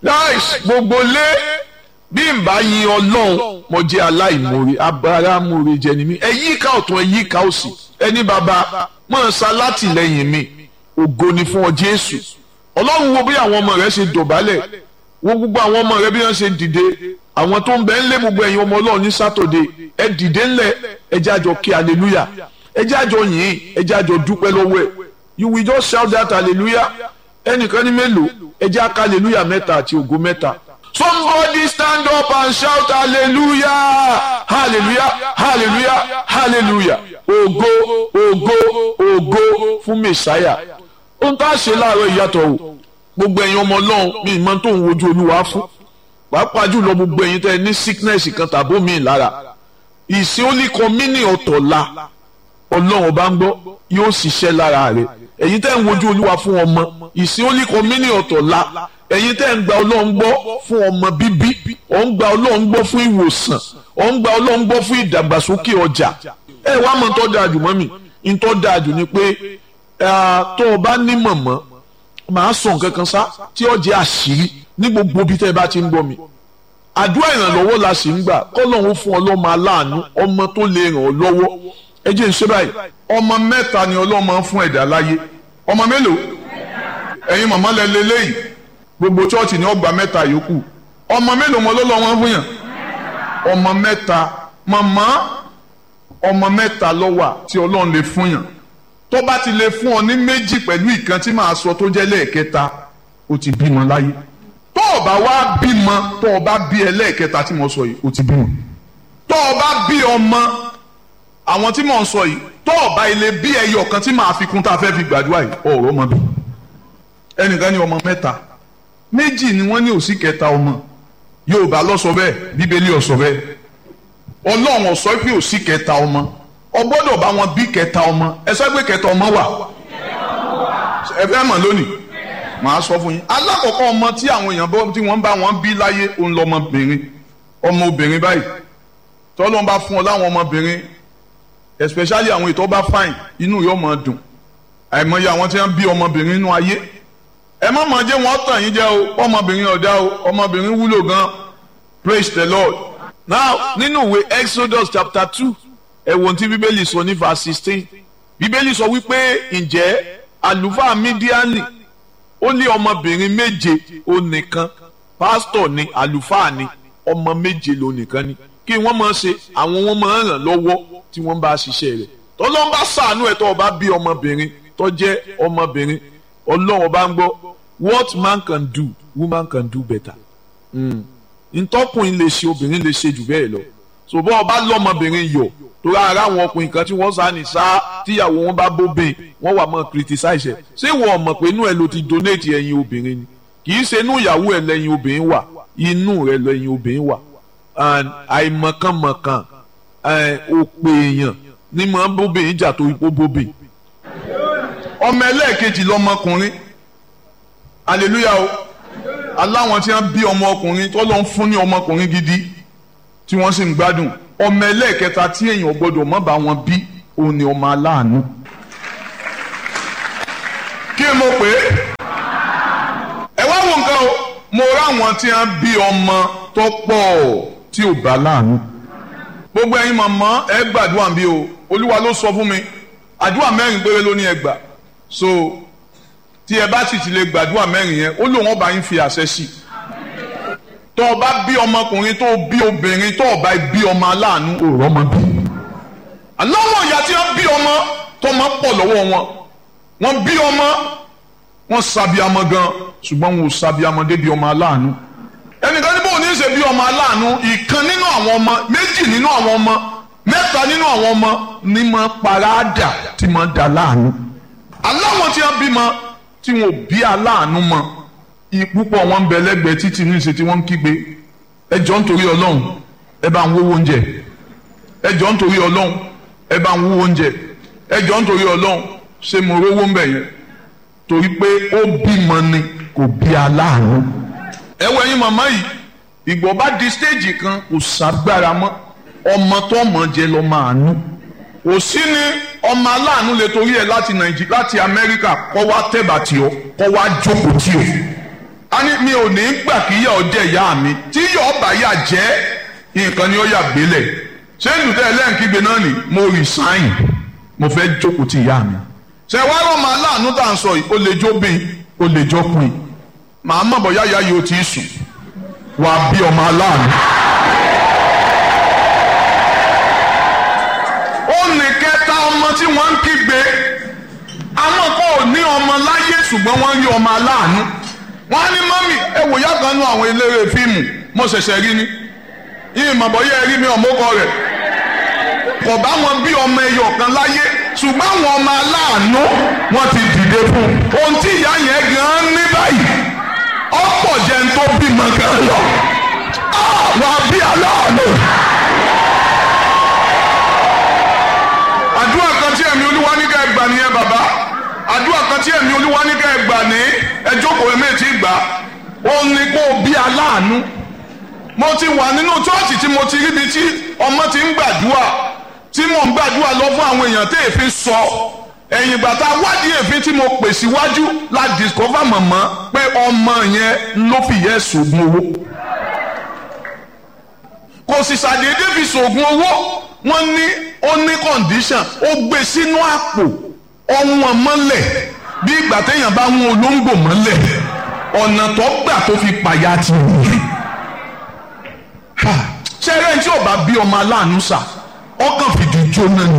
nice gbogbo lé bí n bá yin ọlọ́run mo jẹ́ aláìmoore abáramóore jẹ́ ni mí ẹ yíká ọ̀tún ẹ yíká òsì ẹni bàbá mọ̀ ń sa látìlẹ́yìn mi ògo ni fún ọ jésù ọlọ́run wo bí àwọn ọmọ rẹ ṣe dọ̀bálẹ̀ wo gbogbo àwọn ọmọ rẹ bí wọ́n ṣe dìde àwọn tó ń bẹ ńlé gbogbo ẹ̀yin ọmọ ọlọ́run ní sátọ̀dé ẹ dìde ńlẹ̀ ẹ jẹ́ àjọ kí hallelujah ẹ jẹ́ àjọ yìn ẹ jẹ́ àjọ dúpẹ́ lọ́wọ́ ẹ̀ you will just shout that hallelujah ẹnìkan ní mélòó ẹ jẹ́ àká hallelujah mẹ́ta àti ògo mẹ́ta somebody stand up and shout hallelujah hallelujah hallelujah hallelujah ògo ògo ògo fún mẹsàáyà ohun tá a ṣe láàárọ̀ ìyàtọ̀ o gbogbo ẹ̀yin ọmọ ọlọ́run mi ìmọ̀ tó ń wojú olúwa fún pàápàá jùlọ gbogbo ẹ̀yin tẹ́ ẹ ní sickness kan tàbó mi lára ìsìn olíkan mínì ọ̀tọ̀ la ọlọ́run bá ń gbọ́ yóò ṣiṣẹ́ lára rẹ̀ ẹ̀yin tẹ́ ń wojú olúwa fún ọmọ ìsìn olíkan mínì ọ̀tọ̀ la ẹ̀yin tẹ́ ń gba ọlọ́run gbọ́ fún ọmọ bíbí ọ̀ ń gba ọlọ́run gbọ́ fún ìwòsàn ọ̀ ń gba ọlọ́run gbọ́ fún ìdàgbàsókè ọjà ẹ wá mọ̀ tó dáa jù mọ́ mi ń tó dáa jù ni pé tó o bá ní mọ̀mọ́ màá sọ nǹkan kan sá tí ó jẹ́ àṣírí ní gbogbo bí tẹ́ ẹ bá ti ń gbọ́ mi àdúrà ìrànlọ́wọ́ la sì ń gbà kọ́lọ́hún fún ọlọ́mọ aláàánú ọmọ tó lè ràn ọ́ lọ́wọ́ ẹ jẹ́ ń ṣe báyìí ọmọ mẹ́ta ni ọlọ́mọ fún ẹ̀dá láyé ọmọ mélòó ẹ̀yin màmá lẹ lélẹ́yìí gbogbo chọ́ọ̀chì ni ọgbà mẹ́ta yòókù ọmọ mélòó mọ lọ́lọ́ wọn fún yàn ọmọ mẹ́ta màmá ọmọ mẹ́ta ló wà tí ọlọ́run lè fún yàn tó bá ti lè fún ọ ní méjì pẹ̀lú ìkan tí màá sọ tó jẹ́ lẹ́ẹ̀kẹta ó ti bímọ láyé tó o bá wá bímọ tó o bá bí ẹlẹ́ẹ̀kẹta tí mo sọ yìí ó ti bímọ tó o bá bí ọmọ àwọn tí mò ń sọ yìí tó o bá ilé bí ẹyọ kan tí màá fi kún tá a fẹ́ fi gbàdúrà yìí ọ̀rọ̀ ọmọ bí ẹnìkan ní ọmọ mẹ́ta méjì ni wọ́n ní òsì kẹta ọmọ Yorùbá ló sọ bẹ́ẹ̀ Bíbélì ó sọ bẹ́ẹ̀ Ọlọ́run ó sọ pé òsì kẹta ọmọ ọ gbọ́dọ̀ bá wọn bí kẹta ọmọ ẹ sọ pé kẹta ọmọ wà ẹ fẹ́ mọ̀ lónìí màá sọ fún yín alákọ̀ọ́kọ́ ọmọ tí àwọn èèyàn bọ́ tí wọ́n bá wọn bí láyé òun lọmọbìnrin ọmọbìnrin báyìí tọ́lọ́ bá fún ọ láwọn ọmọbìnrin especially àwọn ètò bá fine inú yóò máa dùn àìmọye àwọn tí wọ́n bí ọmọbìnrin inú ayé ẹ má máa jẹ́ wọ́n tàn yín jẹ́ o ọmọbìnrin ọ̀dá o ọmọbìnrin wúlò gan praise the lord now nínú ìwé Exodus chapter two ẹ̀wọ̀n tí bíbélì sọ ní verse sixteen bíbélì sọ wípé ǹjẹ́ àlùfáà mídíánì ó ní ọmọbìnrin méje ó nìkan pásítọ̀ ni àlùfáà ni ọmọ méje ló nìkan ni kí wọ́n máa ṣe àwọn wọn máa ràn lọ́wọ́ tí wọ́n bá ṣiṣẹ́ rẹ̀ tọ́lọ́n bá ṣàánú ẹ̀ tó o bá bí ọmọbìnrin tó jẹ́ ọmọbìnrin ọlọ́run bá ń gbọ́ what man can do woman can do better ntọ́kùnrin lè ṣe obìnrin lè ṣe jù bẹ́ẹ̀ lọ ṣùgbọ́n ọba lọ́mọbìnrin yọ̀ torí ara àwọn ọkùnrin kan tí wọ́n sá ní sá tíyàwó wọn bá bóbìn wọ́n wà mọ́ criticize ẹ̀ ṣé wọ́n mọ̀ pé inú ẹ̀ ló ti donate ẹ̀yin obìnrin ni kì í ṣe inú ìyàwó ẹ̀ lẹ́yìn obìnrin wà inú rẹ̀ lẹ́yìn obìnrin wà àìmọ̀kànmọ̀kàn òpè èèyàn ní mọ̀ bóbìn jà torí pé bóbìn. ọmọ ẹlẹ́ẹ̀kejì lọmọkùnrin hallelujah o aláwọn tí wọ́n bí ọmọ ọkùnrin tó lọ́n fún ní ọmọkùnrin gidi tí wọ́n sì ń gbádùn ọmọ ẹlẹ́ẹ̀kẹta tí èèyàn gbọ́dọ̀ mọ́ bá wọn bí òun ni ọmọ aláàánú. kí mo pè é ẹ wá wo nǹkan o mo ráwọn tí wọ́n bí ọmọ tó pọ̀ tí ò bá láàánú. gbogbo ẹ̀yin màmá ẹ gbàdúrà bí o olúwa ló sọ fún mi àdúrà mẹ́rin péré ló ní ẹ gbà so tí ẹ bá sì ti lè gbàdúrà mẹ́rin yẹn ó lóun ọba yín fi àṣẹ sí i tó o bá bí ọmọkùnrin tó o bí obìnrin tó o bá bí ọmọ aláàánú òòrọ̀ ọmọ bí. aláwọ̀ ìyá tí wọ́n bí ọmọ tó máa pọ̀ lọ́wọ́ wọn wọ́n bí ọmọ wọ́n sàbíamọ gan ṣùgbọ́n wọn ò sàbíamọ débi ọmọ aláàánú. ẹnìkan ní bóun ní í ṣe bí ọmọ aláàánú ìkan nínú àwọn ọmọ méjì nínú àwọn ọmọ mẹ́ta nínú àwọn ọmọ ní máa paráàdà tí máa dà láàánú. aláwọ̀ tí wọ́n bímọ tí wọn ò bí aláàánú mọ́ púpọ̀ wọn ń bẹ lẹ́gbẹ̀ẹ́ títí ní ìṣe tí wọ́n ń kígbe ẹ jọ̀ọ́ nítorí ọlọ́run ẹ bá ń wówó oúnjẹ ẹ jọ̀ọ́ nítorí ọlọ́run ẹ bá ń wówó oúnjẹ ẹ jọ̀ọ́ nítorí ọlọ́run ṣé mo rówó ń bẹ̀ yẹn torí pé ó bímọ ni kò bí aláàánú. ẹ wọ ẹyin màmá yìí ìgbọ́ bá di stéèjì kan kò ságbára mọ́ ọmọ tó mọ̀ jẹ lọ máa nú kò sí ní ọmọ aláàánú lè torí ẹ láti nàìjíríà láti amẹ́ríkà kọ́ wá tẹ̀bà tí ọ kọ́ wá jókòó tí ọ a ní mi ò ní gbà kí yà ọ jẹ ìyá mi tí yà ọ bá yà jẹ nǹkan ni ó yà gbélẹ̀ ṣé ìlúdẹ ẹlẹ́ǹkígbe náà ni mo resign mo fẹ́ jókòó ti ìyá mi. ṣe wá rọ màá láàánú tá à ń sọ yìí ó lè jó bíi ó lè jó pin màá mọ̀ bọ́ yáyá yìí ó ti sùn wà á bí ọmọ aláàánú. ó ní kẹta ọmọ tí wọ́n ń kígbe àwọn kan ò ní ọmọ láyé ṣùgbọ́n wọ́n ń rí ọmọ aláàánú wọ́n á ní mọ́mì ẹ wò yá kan nú àwọn eléré fíìmù mo ṣẹ̀ṣẹ̀ rí ni yìí mọ̀bọ̀ yẹ rí mi ọ̀mọ́kọ rẹ̀ kò bá wọn bí ọmọ ẹyọ kan láyé ṣùgbọ́n àwọn ọmọ aláàánú wọ́n ti dìde fún un ohun tí ìyá yẹn gan ní báyìí ọ̀pọ̀ jẹ́ ń tó bímọ gan lọ wà á bí aláàánú. àdúrà kan tí ẹ̀mí olúwa ní ká ẹ gbà nìyẹn bàbá àdúrà kan tí ẹ̀mí olúwa ní ká ẹ gbà ní ẹjọ́ kò ẹ̀mí ti gbà ó ní kó o bí aláàánú mo ti wà nínú chọ́ọ̀chì tí mo ti ríbi tí ọmọ ti ń gbàdúrà tí mò ń gbàdúrà lọ fún àwọn èèyàn tí èéfín sọ ẹ̀yìn ìgbà tá a wádìí èéfín tí mo pè síwájú la discover mọ̀mọ́ pé ọmọ yẹn ló fi yẹ sògùn owó kò sì ṣàdédé fi sògùn owó wọ́n ní ó ní condition ó gbé sínú àpò ọ̀wọ́n mọ́lẹ̀ bí ìgbà téèyàn bá ń olóńgbò mọ́lẹ̀ ọ̀nà tó gbà tó fi pàyà ti wù ṣé ẹrẹ́ tí ò bá bí ọmọ aláàánú sà ọkàn fìdí jóná ni.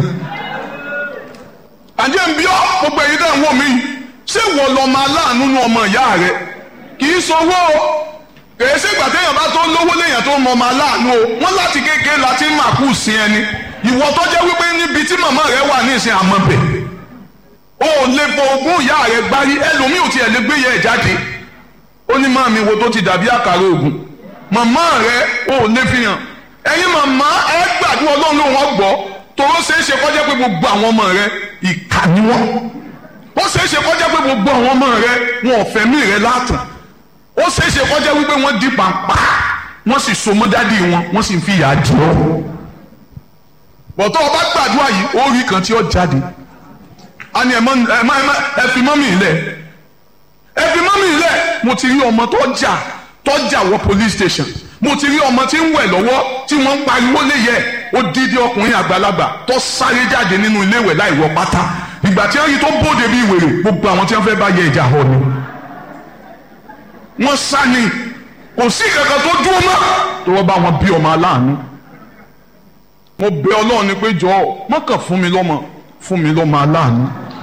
àjẹ́ ń bí ọ́ gbogbo èyí tẹ̀ ń wò mí ṣé wọ́n lọ́mọ aláàánú nu ọmọ ìyá rẹ̀ kì í sọwọ́ o kèé ṣègbà téèyàn bá tó lówó léèyàn tó mọ ọmọ aláàánú o wọ́n láti kékeré láti máa kú sí ẹni ìwọ tó jẹ́ wípé níbi tí màmá rẹ wà ní ìsìn àmọ́ bẹ̀ o ò lè fọ ogún ìyá rẹ gbárí ẹlòmíì ò tiẹ̀ lè gbé yẹ ẹ̀ jáde ó ní máa mi wo tó ti dàbí àkàrà ògùn màmá rẹ ò lè fi hàn ẹ̀yin màmá ẹ gbàdúrà ọlọ́run ló wọ́n gbọ́ tòró ṣeé ṣe kọjá pé gbogbo àwọn ọmọ rẹ ìkà ni wọ́n ó ṣeé ṣe kọjá pé gbogbo àwọn ọmọ rẹ wọn ò fẹ̀mí rẹ látàn ó ṣeé ṣe kọjá wípé wọ́n di pàǹpà wọ́n sì so mọ́ dádì wọn wọ́n sì ń fi ìyà jẹ ọ́ bọ̀tọ́ ọba gbàdúrà yìí ó rí kan tí ó jáde a ní ẹ fi mọ́mì ilẹ̀ ẹ fi mọ́mì ilẹ̀ mo ti rí ọmọ tó jà tọ́jà wọ police station mo ti rí ọmọ tí ń wẹ̀ lọ́wọ́ tí wọ́n ń pariwo léyẹ ó dídí ọkùnrin àgbàlagbà tó sáré jáde nínú ilé ìwẹ̀ láì wọ pátá ìgbà tí wọ́n yí tó bóde bí wèrè gbogbo àwọn tí wọ́n fẹ́ bá yẹ ìjà họ ni. wọ́n sá ni kò sí kankan tó dúró mọ́ tó wọ́n bá wọn bí ọmọ aláàánú. mo bẹ̀ Ọlọ́run ni pé jọ̀ọ́ mọ́kàn fún mi lọ́mọ fún mi lọ́mọ aláàánú.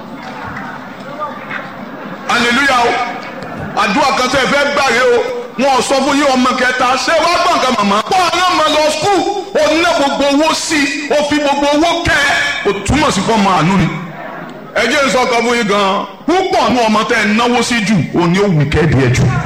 hallelujah o àdúrà kan tẹ́ ẹ fẹ́ gbàre o wọn ò sọ fún yín ọmọ kẹta ṣé wàá gbọ̀n kan màmá. pọ́ ọ̀nà máa lọ skul ó ná gbogbo owó sí i ó fi gbogbo owó kẹ́ ẹ́ ó túmọ̀ sí fọ́ máa nú ni. ẹ jẹ́ sọ kan fún yín gan-an púpọ̀ ní ọmọ tẹ́ ẹ náwó sí jù òun ni ó wù kẹ́ẹ̀dì ẹ̀ jù.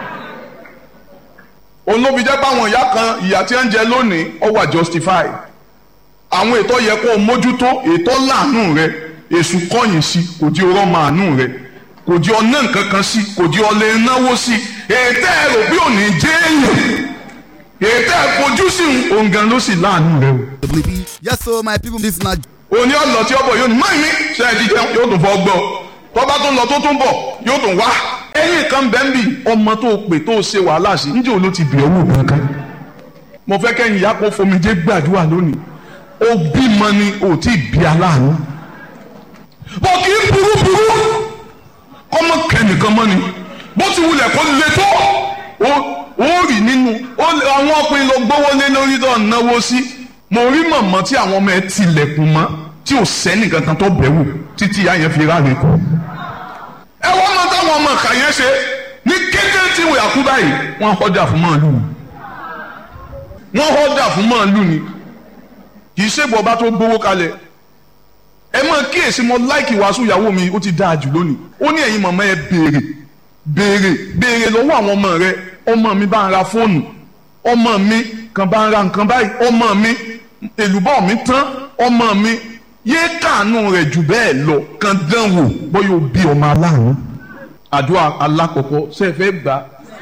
òun ló fi jẹ́ pé àwọn ìyá kan ìyá tí ń jẹ lónìí ó wà justify. àwọn ètò yẹ kó o mójútó ètò láàánú rẹ èṣù kọ̀yìn sí kò di ọrọ̀ màánú rẹ kò di ọ̀nà nǹkan kan sí kò di ọ̀lẹ́ náwó sí ètò ẹ̀rọ bí òní jẹ́ èèyàn ètò ẹ̀fojú sí òǹgàn ló sì láàánú rẹ o. yes so my people this na. òní ọ̀lọ́ tí ọ̀bọ̀ yóò ní mọ́ ìmí ṣe é jíjẹun yóò tún fọ́ gbọ́ tọ́ba tó ń lọ tó tún bọ̀ yóò tún wá. ẹ̀yìn kan bẹ́ẹ̀ ń bì ọmọ tó pè tó ṣe wàhálà sí níjẹ́ òun ló ti bì ọ́ wò kankan. mo fẹ́ kẹ́yìn ìyá kó fomijé gbàdúrà lónìí ó bímọ ni ò tí ì bí aláàánú. bọ̀ kì í burú burú kọ́mọ kẹ́nìkan mọ́ ni bó ti wulẹ̀ kó le tó ó rì nínú àwọn ọkùnrin ló gbówó lé lórí tó náwó sí mo rí mọ̀mọ́ tí àwọn ọmọ ẹ tilẹ̀kùn mọ́ tí ò sẹ́ni kankan tó bẹ̀ wò títí ìyá yẹn fi ráre kù. ẹ wọ́n mọ táwọn ọmọ ìka yẹn ṣe ní kété tí wọ́n yà kú báyìí wọ́n họ́dà fún màálù ni wọ́n họ́dà fún màálù ni kì í ṣègbọ́ bá tó gbówó kalẹ̀ ẹ mọ kíyèsí mo láìkì wàásù ìyàwó mi ó ti dáa jù lónìí ó ní ẹ̀yin màmá ẹ béèrè béèrè béèrè lọ́wọ́ àwọn ọmọ rẹ ọmọ mi bá ń ra fóònù ọmọ mi kan bá ń ra nǹkan báyìí ọmọ mi èlùbọ́ mi tán ọmọ mi yéé kàánú rẹ̀ jù bẹ́ẹ̀ lọ kan dán wò bóyá o bí ọmọ aláàánú. àdúrà alákọ̀ọ́kọ́ ṣe é fẹ́ gbà.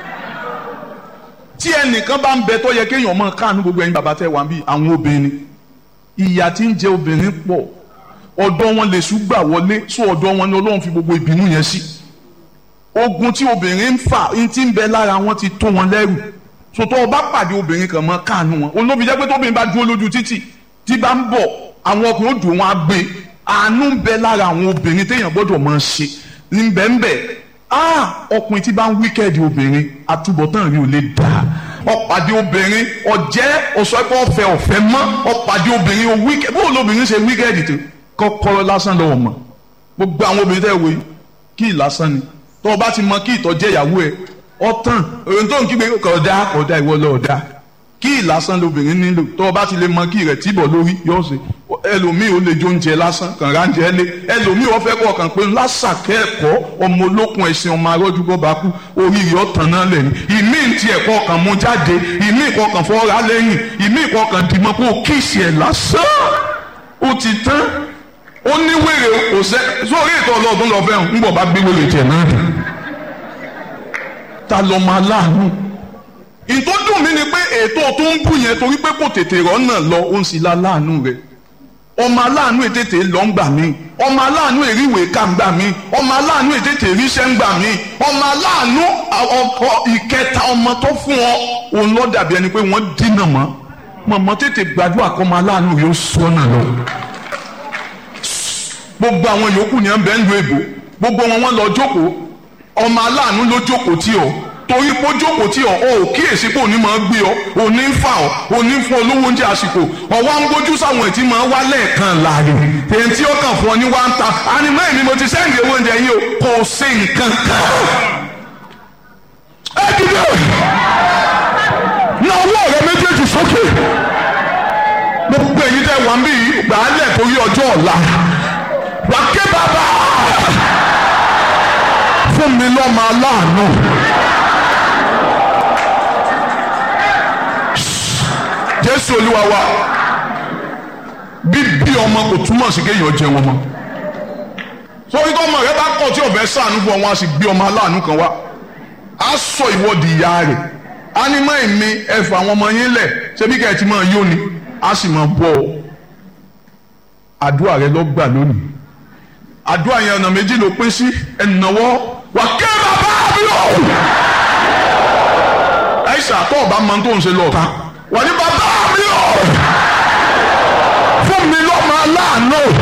tí ẹnìkan bá ń bẹ tó yẹ kéèyàn máa kàánú gbogbo ẹ̀yin bàbá tẹ́ wà ń bí àwọn obìnrin ìyà tí ń jẹ obìnrin pọ̀ ọ̀dọ̀ wọn lè ṣùgbà wọlé sọ ọ̀dọ̀ wọn ni Ọlọ́run fi gbogbo ìbínú yẹn sí ogun tí obìnrin ń fà ń ti ń bẹ lára wọn ti tó wọn lẹ́rù sòtọ́ ọba pàdé obìnrin kan mọ́ káànú wọn olóbi jẹ́ pé tóbìnrin bá dúró lójú títì tí bá ń bọ̀ àwọn ọkùnrin ó dùn wọn á gbé àánú ń bẹ lára àwọn obìnrin téèyàn gbọ́dọ̀ máa ṣe ní bẹ́ẹ̀nbẹ́ ah ọkùnrin tí bá ń wíkẹ́ẹ̀dì obìnrin àtúbọ̀tán rí ò lè dà ọ̀pàdé obìnrin ọ̀jẹ́ ọ̀sọ́pọ̀ ọ̀fẹ́ ọ̀fẹ́ mọ́ ọ̀pàdé obìnrin ò wíkẹ́ẹ̀dì bó lóbìnrin ṣe wíkẹ́ẹ̀dì tó kọ́kọ́rọ́ lásán lọ́wọ́ mọ́ gbogbo àwọn obìnrin tẹ́ wo yìí kí ìlásán ni tó o bá ti mọ kí ìtọ́jẹ́ ìyàwó ẹ ọ̀tàn òun tó ń kígbe kọ̀ọ̀dá kọ̀ọ̀dá ìwọ lọ́ọ̀dá kí ìlásán lobìnrin nílò tó o bá ti lè mọ kí rẹ̀ tìbọ̀ lórí yóò ṣe ẹlòmíì ó lè jó oúnjẹ lásán kàn ránjẹ lé ẹlòmíì ó fẹ́ kọ́ kàn pé lásàkẹ́ ẹ̀kọ́ ọmọ olókun ẹ̀sìn ọmọ arọ́jú bọ́ bá kú oríire ọ̀tàn náà lẹ̀ ní ìmí ti ẹ̀kọ́ kan mú jáde ìmí ìkọ́ kan fọ́ra lẹ́yìn ìmí ìkọ́ kan dìmọ́ kó o kíìsì ẹ̀ lásán ó ti tán ó ní wèrè kò sẹ́ sórí ètò ọlọ́ọ̀dún lọ fẹ́ràn ń bọ̀ bá gbé wèrè tiẹ̀ náà dé ta lọ máa láàánú ìtọ́jú mi ni pé ètò tó ń bù yẹn torí pé kò tètè rọ́nà lọ ó ń sì la láàánú rẹ̀ ọmọ aláàánú ètètè lọ ń gbà mí ọmọ aláàánú èríwèé ká ń gbà mí ọmọ aláàánú ètètè ríṣẹ́ ń gbà mí ọmọ aláàánú ọkọ ìkẹta ọmọ tó fún ọ òun lọ dàbí ẹni pé wọ́n dínà mọ́ mọ̀mọ́ tètè gbàdúrà kọ́ ọmọ aláàánú rẹ̀ ó sọ́nà lọ gbogbo àwọn yòókù ni ẹ ń bẹ ń lu èbò gbogbo wọn wọn lọ jókòó ọmọ aláàánú ló jókòó tí ọ torí pé ó jókòó tí ọ ọ ò kíyèsí pé òní máa gbé ọ òní ń fà ọ òní ń fún olówó oúnjẹ àsìkò ọwọ́ ń gbójú sáwọn ètí máa wá lẹ́ẹ̀kan láàrin èyí tí ó kàn fún ọ ní wá ń ta ànímọ́ èmi mo ti sẹ́ǹdì owó oúnjẹ yìí o kò sí nǹkan kan. ẹ dìde na ọwọ́ rẹ méjèèjì sókè gbogbo èyí tẹ wà ń bí gbàálẹ̀ torí ọjọ́ ọ̀la wà ké bàbá fún mi lọ́mọ aláàánú. jésù olúwa wa bíbí ọmọ kò túmọ̀ sí kéèyàn jẹ wọn mọ́ sórí tó ọmọ rẹ bá kọ̀ tí ọ̀fẹ́ sànú fún ọ wọn a sì gbé ọmọ aláàánú kan wá a sọ ìwọ́de ìyá rẹ̀ ánímọ̀ èmi ẹ̀fọ́ àwọn ọmọ yín lẹ̀ ṣebí kẹ́ ẹ̀ ti máa yóni a sì máa bọ̀ ọ́ àdúrà rẹ lọ gbà lónìí àdúrà yẹn ọ̀nà méjì ló pín sí ẹ̀nàwọ́ wà ké bàbá mi o. ẹ̀ṣà tó ọba máa ń tó ń ṣe lọ ta wà ní bàbá mi o. fún mi lọ́mọ aláàánú